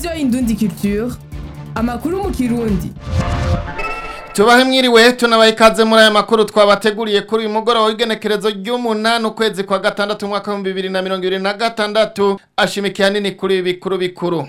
radiyo indundi culture amakuru mu kirundi tubahe mwiriwe tunabaye ikaze muri aya makuru twabateguriye kuri uyu mugoroba w'igenekerezo ry'umunani ukwezi kwa gatandatu umwaka w'ibihumbi bibiri na mirongo ibiri na gatandatu ashimikiye hanini kuri ibi bikuru bikuru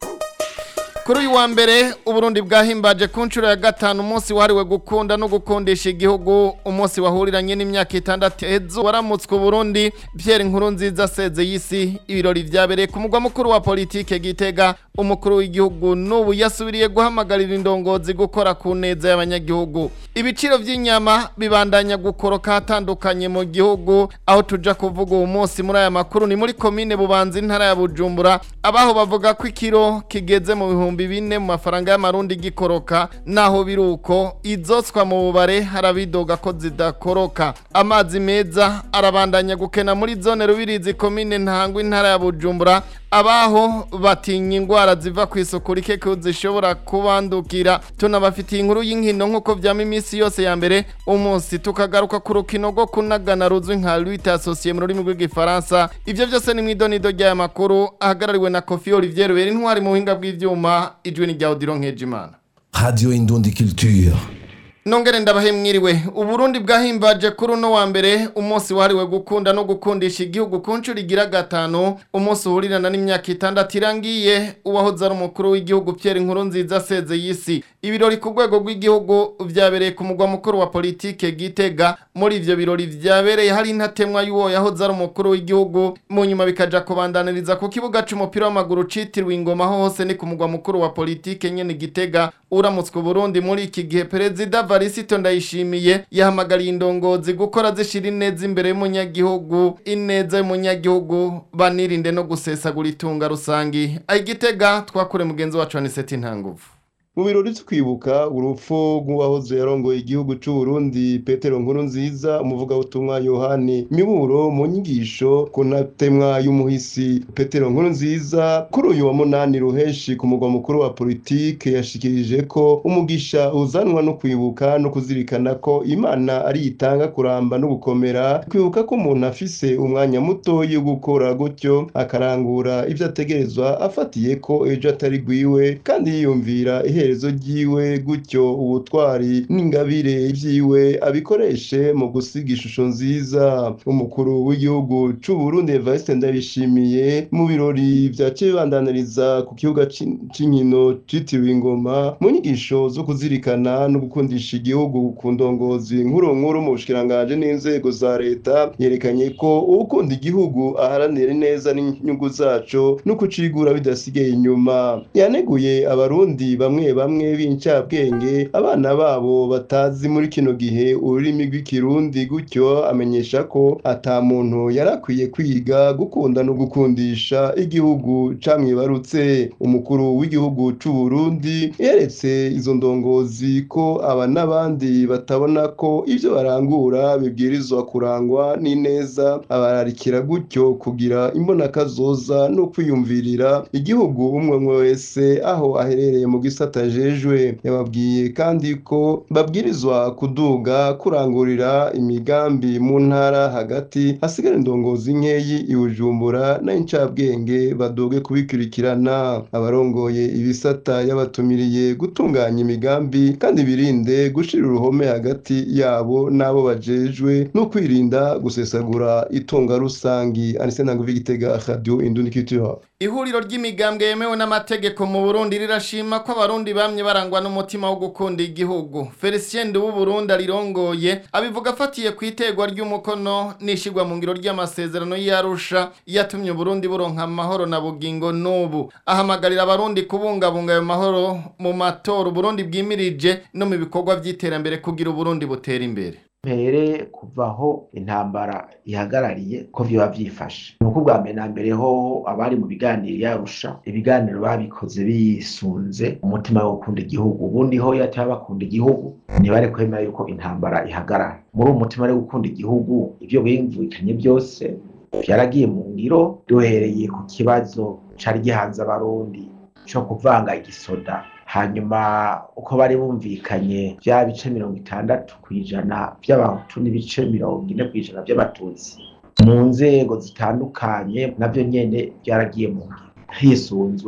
kuri uyu wa mbere uburundi bwahimbaje ku nshuro ya gatanu umunsi wahariwe gukunda no gukundisha igihugu umunsi wahuriranye n'imyaka itandatu ejo waramutswe uburundi pierre nkuru nziza seze y'isi ibirori vyabereye ku mugwa mukuru wa politike gitega umukuru w'igihugu n'ubu yasubiriye guhamagarira indongozi gukora ku neza y'abanyagihugu ibiciro vy'inyama bibandanya gukoroka hatandukanye mu gihugu aho tuja kuvuga uwo munsi muri aya makuru ni muri komine bubanza intara ya bujumbura abaho bavuga ko ikiro kigeze mu bihumbi bine mu mafaranga y'amarundi gikoroka naho biruko izotswa mu bubare harabidoga ko zidakoroka amazi meza arabandanya gukena muri zone rubirizi komine ntangwa intara ya bujumbura abaho batinya ingwara ziva ku isuku rike ko zishobora kubandukira tunabafitiye inkuru y'inkino nk'uko vyama iminsi yose ya mbere umunsi tukagaruka ku rukino rwo kunagana ruzwi nka lutte associée mu rurimi rw'igifaransa ivyo vyose ni mw'idonido ry'aya makuru ahagarariwe na kofi olivier rubera intwari mu buhinga bw'ivyuma ijwi ni rya odiro nkejimana Radio Indundi Culture. Nongere ndabahe mwiriwe uburundi bwahimbaje kuri uno wa mbere umunsi wahariwe gukunda no gukundisha igihugu ku nshuro igira gatanu umunsi uhurirana n'imyaka itandatu irangiye uwahoze ari umukuru w'igihugu Pierre Nkurunziza aseze y'isi ibirori ku rwego rw'igihugu vyabereye ku mugwa mukuru wa politike Gitega muri ivyo birori vyabereye hari intatemwa y'uwo yahoze ari umukuru w'igihugu mu nyuma bikaja kubandaniriza ku kibuga c'umupira w'amaguru citiriwe ingoma hose ni ku mugwa mukuru wa politike nyene Gitega uramutswe Burundi muri iki gihe perezida Varisito ndayishimiye yahamagariye indongozi gukora zishira ineza imbere y'umunyagihugu ineza y'umunyagihugu banirinde no gusesagura itunga rusangi ayigitega twakure mugenzi wacu Aniseti Ntanguvu mu birori vyo kwibuka urupfu rw'uwahoze yarongoye igihugu c'u Burundi Petero Nkurunziza umuvugabutumwa Yohani Miburo mu nyigisho ku ntatemwa y'umuhisi Petero Nkurunziza kuri uyu wa munani ruheshi ku mugwa mukuru wa politike yashikirije ko umugisha uzanwa no kwibuka no kuzirikana ko Imana ari itanga kuramba no gukomera kwibuka ko umuntu afise umwanya mutoyi wo gukora gutyo akarangura ivyo ategerezwa afatiye ko ejo atari gwiwe kandi yiyumvira iherezo ryiwe gutyo ubutwari n'ingabire vyiwe abikoreshe mu gusiga ishusho nziza umukuru w'igihugu c'u Burundi Evariste Ndayishimiye mu birori vyaciye bibandaniriza ku kibuga c'inkino citiriwe ingoma mu nyigisho zo kuzirikana no gukundisha igihugu ku ndongozi nkuru nkuru mu bushikiranganje n'inzego za leta yerekanye ko ukunda igihugu aharanira neza n'inyungu zaco no kucigura bidasigaye inyuma yaneguye abarundi bamwe bamwe b'incabwenge abana babo batazi muri kino gihe ururimi rw'ikirundi gutyo amenyesha ko ata muntu yarakwiye kwiga gukunda no gukundisha igihugu camwibarutse umukuru w'igihugu c'u Burundi yeretse izo ndongozi ko aba n'abandi batabona ko ivyo barangura bibwirizwa kurangwa n'ineza abararikira gutyo kugira imbonakazoza no kwiyumvirira igihugu umwe umwe wese aho aherereye mu gisata ajejwe yababwiye kandi ko babwirizwa kuduga kurangurira imigambi mu ntara hagati hasigara indongozi nkeyi ibujumbura n'incabwenge baduge kubikurikirana abarongoye ibisata yabatumiriye gutunganya imigambi kandi birinde gushira uruhome hagati yabo n'abo bajejwe no kwirinda gusesagura itunga rusangi anise ntango vigitega radio indundi culture ihuriro ry'imigambwe yemewe n'amategeko mu Burundi rirashima ko abarundi bamye barangwa n'umutima wo gukunda igihugu Felicien de Burundi arirongoye abivuga afatiye ku itegwa ry'umukono nishigwa mu ngiro ry'amasezerano y'Arusha yatumye Burundi buronka amahoro na bugingo n'ubu ahamagarira abarundi kubungabunga ayo mahoro mu matora Burundi bwimirije no mu bikorwa by'iterambere kugira Burundi butera imbere mpere kuvaho intambara ihagarariye ko vyoba vyifashe nuko ubwa mbere na mbere hoho abari mu biganiro yarusha ibiganiro babikoze bisunze umutima wo gukunda igihugu ubundi ho yataba bakunda igihugu ntibari kwemera yuko intambara ihagarara muri uwo mutima wo gukunda igihugu ivyo bimvikanye byose vyaragiye mu ngiro duhereye ku kibazo cari gihanze abarundi co kuvanga igisoda hanyuma uko bari bumvikanye bya bice mirongo itandatu ku ijana by'abahutu n'ibice mirongo ine ku ijana by'abatutsi mu nzego zitandukanye nabyo nyene byaragiye mu ngiro hisunzwe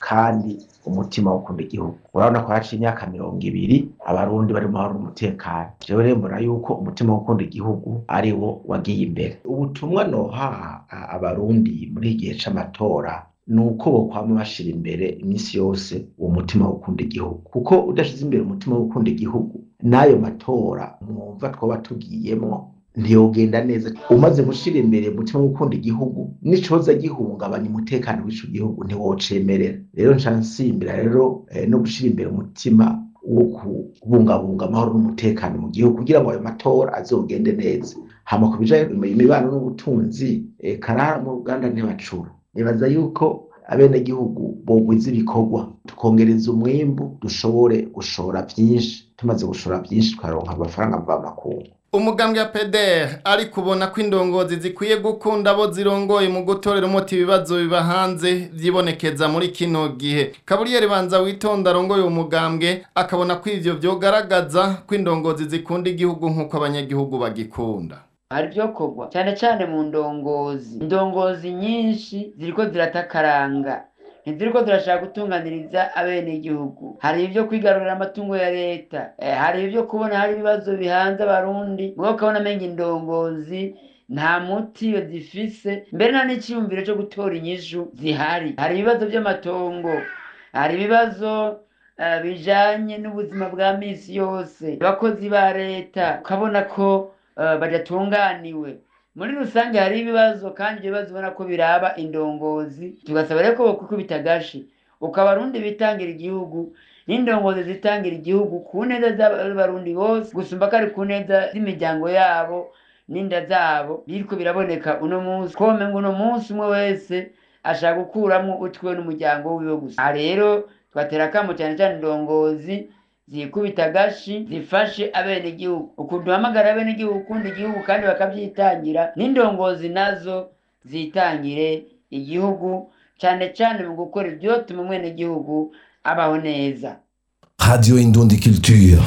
kandi umutima wo gukunda igihugu urabona ko haciye imyaka mirongo ibiri abarundi bari mu mahoro n'umutekano jewe rero mbona yuko umutima wo gukunda igihugu ari wo wagiye imbere ubutumwa noha a- abarundi muri iki gihe c'amatora ni uko bokwama bashira imbere iminsi yose uwo mutima wo gukunda igihugu kuko udashize imbere umutima wo gukunda igihugu n'ayo matora mwumva twoba tugiyemwo ntiyogenda neza umaze gushira imbere umutima wo gukunda igihugu n'icoza gihungabanya umutekano w'ico gihugu ntiwocemerera rero nca nsimbira rero eh, no gushira imbere umutima wo kubungabunga amahoro n'umutekano mu gihugu kugira ngo ayo matora azogende neza hama ku bijanye imibano n'ubutunzi eh, karara mu ruganda ntibacura nibaza yuko abenegihugu bogwiza ibikorwa tukongereza umwimbu dushobore gushora vyinshi tumaze gushora vyinshi tukaronka amafaranga mvamakungu umugambwe ya PDR ari kubona ko indongozi zikwiye gukunda abo zirongoye mu gutorera umuti ibibazo biba hanze vyibonekeza muri kino gihe Kaburiyeri banza witonda arongoye umugambwe akabona ko ivyo vyogaragaza ko indongozi zikunda igihugu nk'uko abanyagihugu bagikunda hari ibyo kogwa cyane cyane mu ndongozi indongozi nyinshi ziriko ziratakaranga ntiziriko zirashaka gutunganiriza abenegihugu hari ibyo kwigarurira amatungo ya leta eh, hari ibyo kubona hari ibibazo bihanze abarundi mwe ukabona amenga indongozi nta muti iyo zifise mbere nta n'iciyumviro cyo gutora inyishu zihari hari ibibazo by'amatongo hari ibibazo eh, bijanye n'ubuzima bwa misi yose abakozi ba leta ukabona ko eh, badatunganiwe muri rusange hari ibibazo kandi ibyo bibazo ubona ko biraba indongozi tugasaba rero ko bokukubita agashi uko abarundi bitangira igihugu n'indongozi zitangira igihugu ku neza z'abarundi bose gusumba ko ari ku neza z'imiryango yabo n'inda zabo biriko biraboneka uno munsi kome ngo uno munsi umwe wese ashaka gukuramwo utwiwe n'umuryango wiwe gusa aha rero twatera akamo cyane cyane indongozi zikubita agashi zifashe abenegihugu ukuntu duhamagara abenegihugu gukunda igihugu kandi bakavyitangira n'indongozi nazo zitangire igihugu cane cane mu gukora ivyotuma umwenegihugu abaho neza Radio Indundi Culture.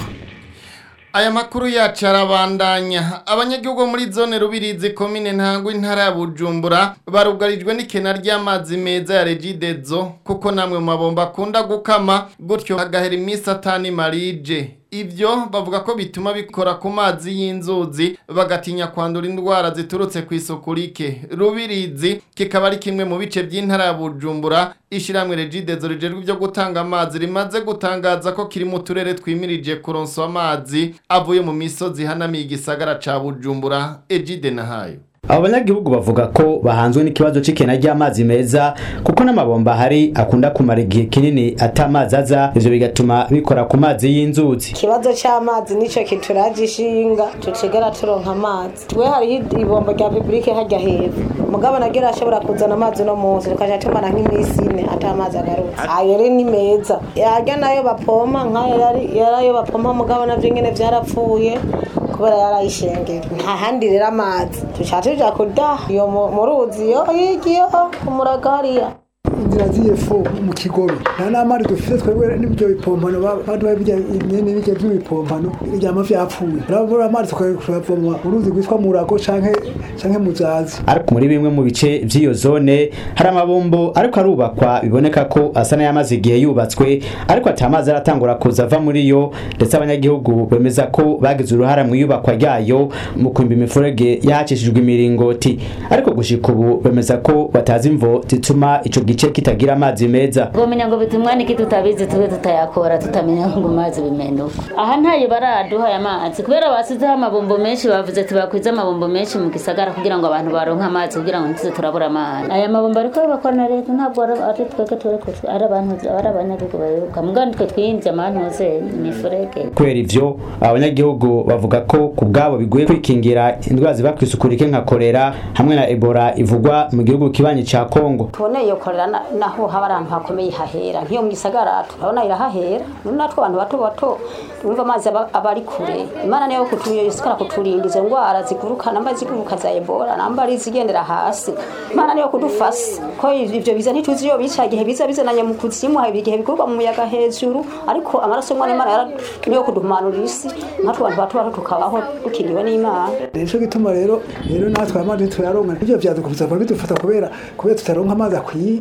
Aya makuru yacu arabandanya abanyagihugu bo muri zone rubirizi komine ntangwa intara ya Bujumbura barugarijwe n'ikena ry'amazi meza ya Regidezo kuko namwe mu mabomba akunda gukama gutyo hagahera iminsi atani marije ivyo bavuga ko bituma bikora ku mazi y'inzuzi bagatinya kwandura indwara ziturutse ku isuku rike rubirizi kikaba ari kimwe mu bice by'intara ya Bujumbura ishiramwe Regidezo rijejwe ibyo gutanga amazi rimaze gutangaza ko kiri mu turere twimirije kuronswa amazi avuye mu misozi hanamiye igisagara ca Bujumbura Ejide nahayo abo banyagihugu bavuga ko bahanzwe n'ikibazo c'ikena ry'amazi meza kuko n'amabomba ahari akunda kumara igihe kinini ata amazi aza ivyo bigatuma bikora ku mazi y'inzuzi ikibazo c'amazi nico kituraje ishinga tucigera turonka amazi twe hariho ibombo rya publike harya hepfo mugabo nagira ashobora kuzana amazi uno munsi tukaja tumara nk'imisi ine ata amazi agarutse ayo rero ni meza yarya nayo bapompa nkayo yari yarayo bapompa mugabo navyo nyene vyarapfuye kubera yarayishengera nta handi rero amazi tuca tuja kudaha iyo mu mu ruzi yo yigiyeho ku muraga hariya inzira z'ifu mu kigobe nta n'amazi dufite twebwe n'ibyo bipompano baduha bijya imyene bijya by'ibipompano ibyama vyapfuye urabura amazi tukayavoma mu ruzi rwitwa murago canke canke muzazi ariko muri bimwe mu bice vy'iyo zone hari amabombo ariko arubakwa biboneka ko asa n'ayamaze igihe yubatswe ariko ata mazi aratangura kuza ava muri yo ndetse abanyagihugu bemeza ko bagize uruhara mu iyubakwa ryayo mu kwimba imifurege yahacishijwe imiringoti ariko gushika ubu bemeza ko batazi imvo zituma ico gice kitagira amazi meza twomenya ngo bitumwa niki tutabizi tube tutayakora tutamenya ngo amazi bimenuka aha ntayo baraduha aya mazi kubera basizeho amabombo menshi bavuze tubakwize amabombo menshi mu gisagara kugira ngo abantu baronke amazi kugira ngo ntize turabura amazi aya mabombo ariko yubakwa na leta ntabwo ari ari twebwe tureko ari abantu ari abanyagihugu bayoboka mugabo nitwe twiyimvye amahanu hose imifurege kubera ivyo abanyagihugu bavuga ko ku bwabo bigoye kwikingira indwara ziva kw'isuku rike nka kolera hamwe na ebola ivugwa mu gihugu kibanyi ca kongo tubone iyo korera na- naho haba ari ahantu hakomeye hahera nk'iyo mu gisagara turabona irahahera natwe abantu bato bato twumva amazi aba aba ari kure imana niyo kutuyosikara kuturinda izo ndwara ziguruka namba ziguruka za ebola namba ari izigendera hasi imana niyo kudufasa ko ivyo biza ntituzi iyo bica igihe biza bizananye mu kuzimu hari igihe biguruka mu muyaga hejuru ariko amaraso y'umwana imana yara- niyo kuduhumanura isi natwe abantu bato bato tukabaho dukiriwe n'imana nico gituma rero rero natwe amazi tuyaronka ivyo vyadukubiza kuba bidufata kubera kubera tutaronka amazi akwiye komine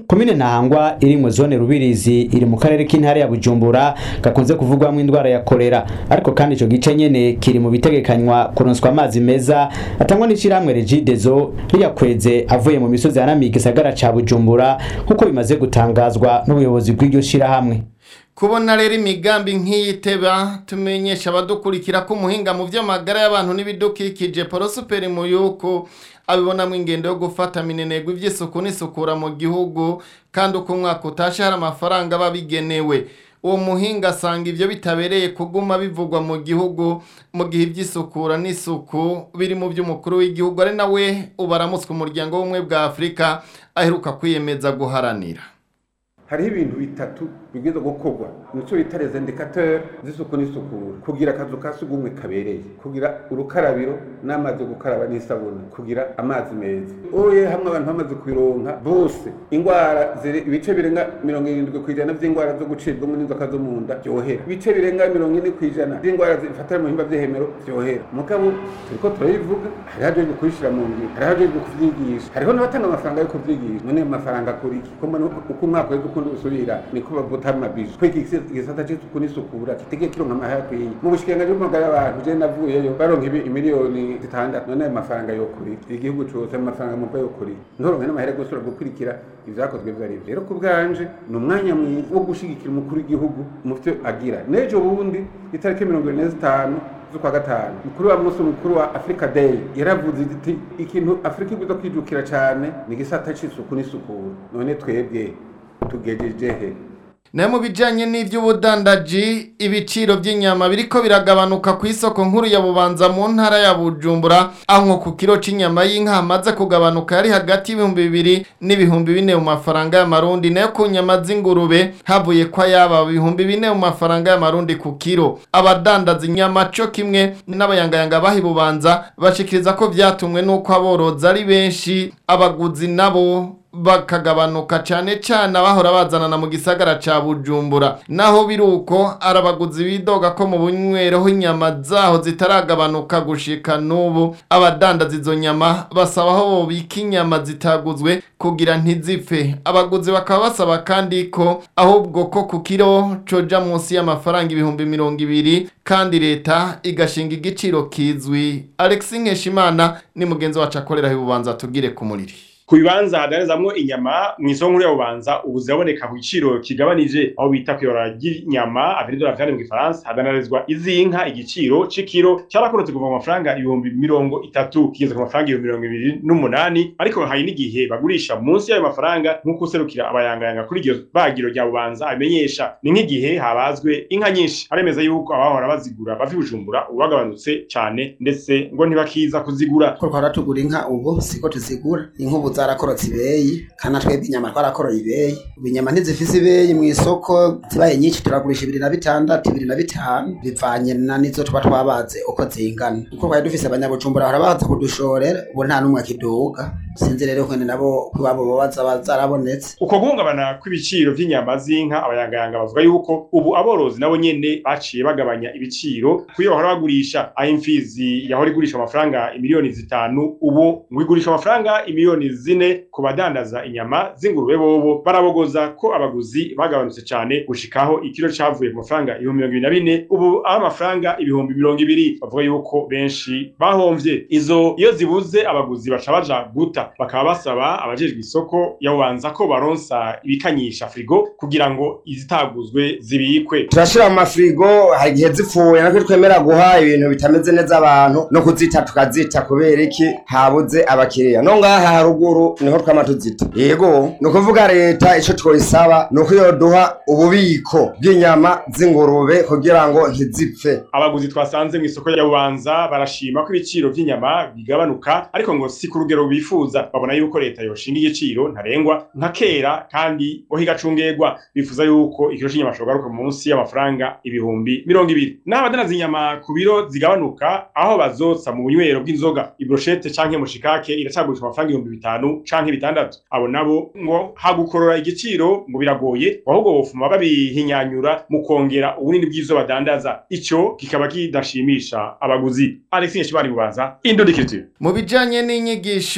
ntahangwa iri mu zone rubirizi iri mu karere k'intara ya bujumbura gakunze kuvugwamo indwara ya korera ariko kandi ico gice nyene kiri mu bitegekanywa kuronswa amazi meza atangwa n'ishirahamwe regidezo riyakweze avuye mu misozi yanamiye igisagara ca bujumbura nk'uko bimaze gutangazwa n'ubuyobozi bw'iryo shirahamwe kubona rero imigambi nk'iyiteba tumenyesha abadukurikira ko umuhinga mu by'amagara y'abantu n'ibidukikije porosuperi mu yuko abibonamo ingendo yo gufata minenegwa iby'isuku n'isukura mu gihugu kandi uko umwaka utashe hari amafaranga aba bigenewe uwo muhinga asanga ibyo bitabereye kuguma bivugwa mu gihugu mu gihe iby'isukura n'isuku biri mu by'umukuru w'igihugu ari nawe ubaramutswe umuryango w'ubumwe bwa afurika aheruka kwiyemeza guharanira hariho ibintu bitatu bibwirizwa gukorwa nicyo bita les indicateurs z'isuku n'isukura kugira akazu ka sugumwe kabereye kugira urukarabiro n'amazi yo gukaraba n'isabune kugira amazi meza oye hamwe abantu bamaze kubironka bose ingwara ziri ibice birenga mirongo irindwi ku ijana vy'ingwara zo gucibwamo n'inzoka zo mu nda vyohera ibice birenga mirongo ine ku ijana vy'ingwara zifatira mu bihimba vy'ihemero vyohera mugabo turiko turabivuga hariho hajejwe kubishira mu ngiro hariho hajejwe kuvyigisha hariho n'abatanga amafaranga yo kuvyigisha none ayo mafaranga akora iki ko mbona uko umwaka weze ukundi usubira niko bavuta amabije ko iki gisata c'isuku n'isukura kitegeye kironka amahera akwiye mu bushikiranganji bw'amagara y'abantu je navuyeyo baronka ibi- imiliyoni zitandatu none ayo mafaranga yokora iki igihugu cose ayo mafaranga muva yokora iki ntoronke n'amahera yo gusubira gukurikira ivyakozwe vyo arivyo rero ku bwanje ni umwanya mwiza wo gushigikira umukuru w'igihugu mu vyo agira n'ejo bundi itariki mirongo ine zitanu z'ukwa gatanu mukuru wa munsi mukuru wa africa day yaravuze iti ikintu afurika igwiza kwijukira cane ni igisata c'isuku n'isukura none twebwe tugejeje he nayo mu bijyanye n'iby'ubudandaji ibiciro by'inyama biriko biragabanuka ku isoko nkuru ya bubanza mu ntara ya bujumbura aho nko ku kiro cy'inyama y'inka hamaze kugabanuka yari hagati y'ibihumbi bibiri n'ibihumbi bine mu mafaranga y'amarundi nayo ku nyama z'ingurube havuye ko yaba ibihumbi bine mu mafaranga y'amarundi ku kiro abadandaza inyama cyo kimwe n'abayangayanga baha bubanza bashikiriza ko byatumwe n'uko aborozi ari benshi abaguzi nabo bakagabanuka cyane cyane abahora bazanana mu gisagara ca bujumbura naho biri uko ari abaguzi bidoga ko mu bunywereho inyama zaho zitaragabanuka gushika n'ubu abadandaza izo nyama basaba aho bobika inyama zitaguzwe kugira ntizipfe abaguzi bakaba basaba kandi ko ahubwo ko ku kiro coja munsi y'amafaranga ibihumbi mirongo ibiri kandi leta igashinga igiciro kizwi alexi nkeshimana ni mugenzi wacu akorera ibubanza tugire ku muriri ku bibanza hadarizamwo inyama mu isoko nkuru ya bubanza ubu ziraboneka ku giciro kigabanije aho bita kw'ibara ry'inyama avenidora vyane mu gifaransa hadanarizwa iz'inka igiciro c'ikiro carakorotse kuva mu mafaranga ibihumbi mirongo itatu kigeze ku mafaranga ibihumbi mirongo ibiri n'umunani ariko hari n'igihe bagurisha munsi y'ayo mafaranga nk'uko userukira abayangayanga kuri iryo bagiro rya bubanza abimenyesha ni nk'igihe habazwe inka nyinshi aremeza yuko abahora bazigura bava i bujumbura ubu bagabanutse cane ndetse ngo ntibakiza kuzigura ko twara tugura inka ubu siko tuzigura inka ubu zarakorotse ibeyi kandi twebwe inyama twarakoroye ibeyi ubu inyama ntizifise ibeyi mu isoko zibaye nyinshi turagurisha ibiri na bitandatu ibiri na bitanu bivanye na nizo tuba twabaze uko zingana uko twari dufise abanyabujumbura bahora baza kudushorera ubu nta n'umwe akiduga sinzi rero kwene nabo kw'iwabo boba zaba zarabonetse uko guhungabana kw'ibiciro vy'inyama z'inka abayangayanga bavuga yuko ubu aborozi nabo nyene baciye bagabanya ibiciro kuyo bahora bagurisha aho imfizi yahora igurisha amafaranga imiliyoni zitanu ubu ngo igurisha amafaranga imiliyoni zine ku badandaza inyama z'ingurube bobo barabogoza ko abaguzi bagabanutse cane gushikaho ikiro cavuye ku mafaranga ibihumbi mirongo ibiri na bine ubu aho amafaranga ibihumbi mirongo ibiri bavuga yuko benshi bahomvye izo iyo zibuze abaguzi baca baja guta bakaba basaba abajejwe isoko yabubanza ko baronsa ibikanyisha frigo kugira ngo izitaguzwe zibikwe turashira mu mafrigo hari igihe zipfuye natwe twemera guha ibintu bitameze neza abantu no kuzita tukazita kubera iki habuze abakiriya no ngaha haruguru niho twama tuzita yego ni ukuvuga leta ico twoyisaba ni uko yoduha ububiko bw'inyama z'ingurube kugira ngo ntizipfe abaguzi twasanze mu isoko ya bubanza barashima ko ibiciro vy'inyama bigabanuka ariko ngo si ku rugero bifuza babona yuko leta yoshinga igiciro ntarengwa nka kera kandi ngo higacungerwa bifuza yuko ikiro c'inyama cogaruka munsi y'amafaranga ibihumbi mirongo ibiri naho abadanaza inyama ku biro zigabanuka aho bazotsa mu bunywero bw'inzoga ibroshete canke mushikake iracagurisha amafaranga ibihumbi bitanu canke bitandatu abo nabo ngo hagukorora igiciro ngo biragoye ahubwo bofuma babihinyanyura mu kongera ubunini bw'ivyo badandaza ico kikaba kidashimisha abaguzi Alexis Nshibari bubanza Indodikiriti mu bijyanye n'inyigisho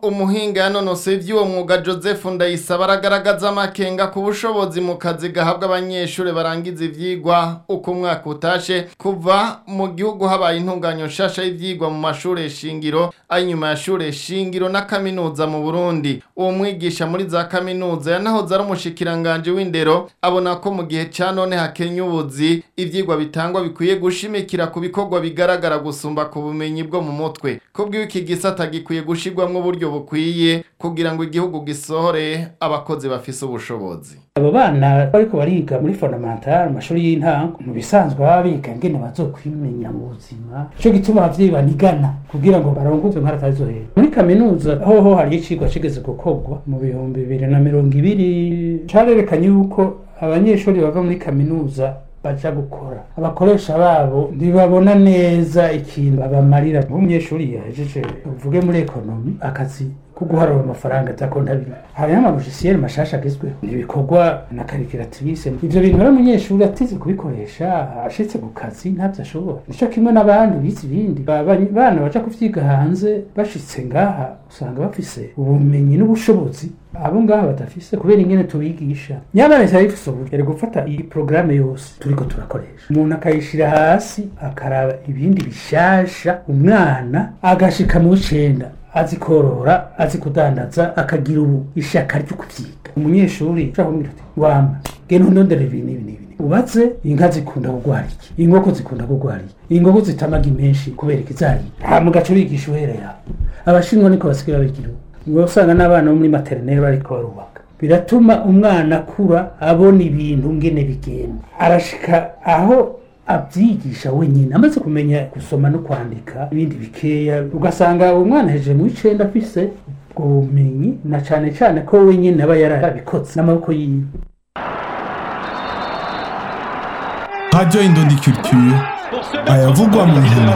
umuhinga yanonosoye iby'uwo mwuga joseph ndayisaba aragaragaza amakenga ku bushobozi mu kazi gahabwa abanyeshuri barangiza ivyigwa uko umwaka utashe kuva mu gihugu habaye intunganyo nshasha y'ivyigwa mu mashuri shingiro ay'inyuma ya shure shingiro na kaminuza mu burundi uwo mwigisha muri za kaminuza yanahoze ari umushikiranganje w'indero abona ko mu gihe ca none hakenya ubuzi ivyigwa bitangwa bikwiye gushimikira ku bikorwa bigaragara gusumba ku bumenyi bwo mu mutwe kubwiwe iki gisata gikwiye gushirwamwo uburyo bukwiye kugira ngo igihugu gisohore abakozi bafise ubushobozi abo bana bariko bariga muri fondamentale amashuri y'intango mu bisanzwe baba biga ingene bazokwimenya mu buzima ico gituma abavyeyi banigana kugira ngo barongoze nkara atazohera muri kaminuza hoho hari icigwa cigeze gukorwa mu bihumbi bibiri na mirongo ibiri carerekanye yuko abanyeshuri bava muri kaminuza baja gukora abakoresha babo ntibabona neza ikintu babamarira nk'umunyeshuri yahejeje uvuge muri ekonomi akazi ko guharura amafaranga za kontabire hariho amalogisiere mashasha agezweho ibikorwa na karikiratirise ivyo bintu rero umunyeshuri atize kubikoresha ashitse ku kazi ntabyo ashobora nico kimwe n'abandi bize ibindi bana baja kuvyiga hanze bashitse ngaha usanga bafise ubumenyi n'ubushobozi abo ngaha badafise kubera ingene tubigisha nyamara leta yifise uburyo yari gufata iyi porogaramu yose turiko turakoresha umuntu akayishira hasi akaraba ibindi bishasha umwana agashika mu w'icenda azi korora azi kudandaza akagira ubu ishaka ryo kuvyiga umunyeshuri ushaka kumubwira uti wama genda undondere ibi n'ibi n'ibi ubatse inka zikunda kugwara iki inkoko zikunda kugwara iki inkoko zitamaga imenshi kubera iki zari hama ugaca ubigisha uhere yawe abashinwa niko basigaye babigira ubu ngo usanga n'abana bo muri materineri bariko barubaka biratuma umwana akura abona ibintu ngene bigenda arashika aho abyigisha wenyine amaze kumenya gusoma no kwandika ibindi bikeya ugasanga uwo mwana hejeje mu icenda afise ubwo bumenyi na cane cane ko wenyine aba yarabikotse n'amaboko yiwe Radio Indondi Culture ayavugwa mu nkino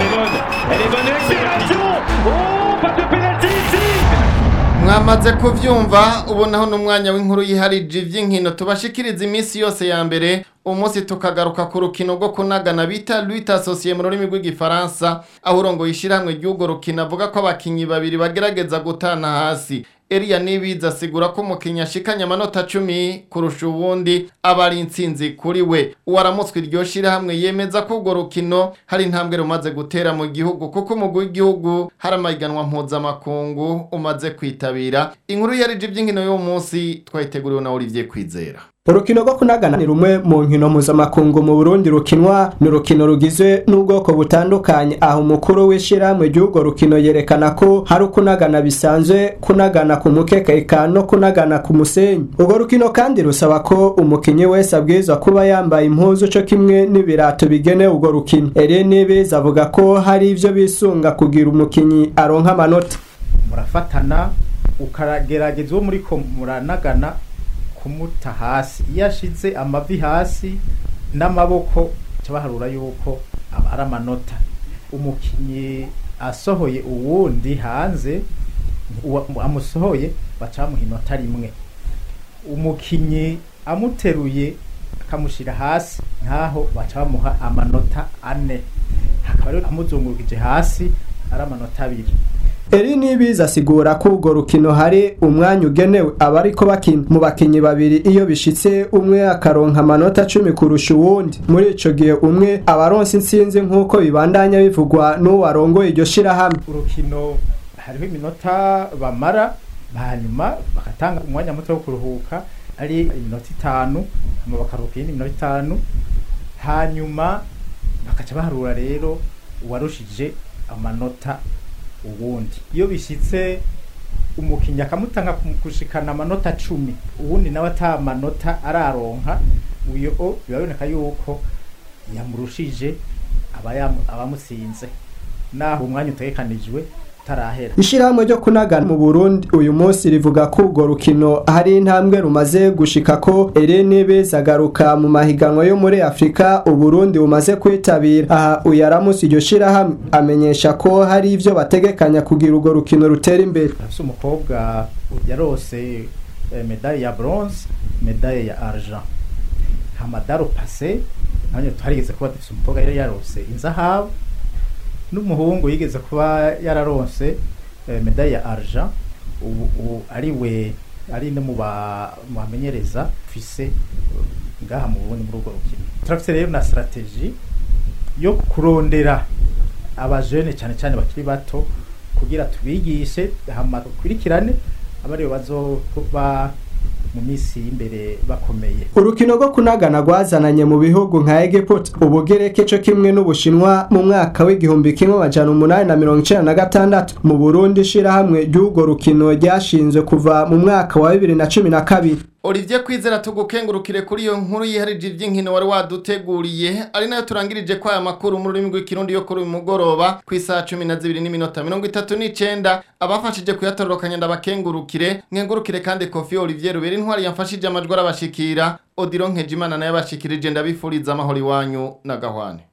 mwamaze kuvyumva ubu naho n'umwanya w'inkuru yiharije ivy'inkino tubashikiriza iminsi yose ya mbere umunsi tukagaruka ku rukino rwo kunagana bita Lutte Associée mu rurimi rw'igifaransa aho urongoye ishirahamwe ry'urwo rukino avuga ko abakinyi babiri bagerageza gutana hasi Elia Nibiza asigura ko umukinnyi ashikanye amanota cumi kurusha ubundi aba ari intsinzi kuri we uwaramutswe iryo shirahamwe yemeza ko urwo rukino hari intambwe rumaze gutera mu gihugu kuko umugwi w'igihugu hari amahiganwa mpuzamakungu umaze kwitabira inkuru yarije iby'inkino y'uwo munsi twayiteguriwe na Olivier Kwizera urukino rwo kunagana ni rumwe mu nkino mpuzamakungu mu burundi rukinwa ni urukino rugizwe n'ubwoko butandukanye aho umukuru w'ishyirahamwe ry'urwo rukino yerekana ko hari ukunagana bisanzwe kunagana ku mukeka eka no kunagana ku musenyi urwo rukino kandi rusaba ko umukinnyi wese abwirizwa kuba yambaye impuzu cyo kimwe n'ibirato bigenewe urwo rukino Irene Beza avuga ko hari ibyo bisunga kugira umukinnyi aronka amanota murafatana ukaragerageza uwo muri ko muranagana kumuta hasi iyo ashize amavi hasi n'amaboko baharura yuko aba ari amanota umukinnyi asohoye uwundi hanze amusohoye baca bamuha inota rimwe umukinnyi amuteruye akamushyira hasi nkaho baca bamuha amanota ane hakaba rero amuzungurukije hasi ari amanota abiri eri nibiza asigura ko urwo rukino hari umwanya ugenewe abariko bakina mu bakinyi babiri iyo bishitse umwe akaronka amanota cumi kurusha uwundi muri ico gihe umwe abaronse intsinzi nk'uko bibandanya bivugwa n'uwo arongoye iryo shirahamwe urukino hariho iminota bamara hanyuma bagatanga umwanya muto wo kuruhuka ari iminota itanu hama bakaruhuka iyindi minota itanu hanyuma bakaca baharura rero uwarushije amanota uwundi iyo bishyitse umukinnyi akamutanga kushikana amanota cumi uwundi nawe ata manota araronka uyo biba biboneka yuko yamurushije abamutsinze naho umwanya utegekanijwe utarahera ishyirahamwe ryo kunagana mu burundi uyu munsi rivuga ko urwo rukino hari intambwe rumaze gushika ko Irene Beza agaruka mu mahiganwa yo muri afurika uburundi bumaze kwitabira aha uyu aramutse iryo shyirahamwe amenyesha ko hari ibyo bategekanya kugira urwo rukino rutera imbere afite umukobwa yarose medaille ya bronze medaille ya argent hamadaro pase nanjye twarigeze kuba dufite umukobwa yari yarose inzahabu n'umuhungu yigeze kuba yararonse medaille ya argent ubu ubu ari we ari no mu ba- mu bamenyereza fise ngaha mu bundi muri urwo rukino turafise rero na strategie yo kurondera abajene cyane cyane bakiri bato kugira tubigishe hama dukurikirane abariyo bazoba mu minsi y'imbere bakomeye urukino rwo kunagana rwazananye mu bihugu nka Egiputa ubugereke cyo kimwe n'ubushinwa mu mwaka w'igihumbi kimwe amajana umunani na mirongo icenda na gatandatu mu burundi ishirahamwe ry'urwo rukino ryashinzwe kuva mu mwaka wa bibiri na cumi na kabiri Olivier Kwizera tugukengurukire kuri iyo nkuru yiharije iby'inkino wari waduteguriye ari nayo turangirije kwa aya makuru mu rurimi rw'ikirundi yo kuri uyu mugoroba ku isaha cumi na zibiri n'iminota mirongo itatu n'icenda abafashije kuyatororokanya ndabakengurukire nkengurukire kandi Kofi Olivier Rubera intwari yamfashije amajwi arabashikira Odilon Nkejimana nayo abashikirije ndabifuriza amahoro iwanyu na gahwane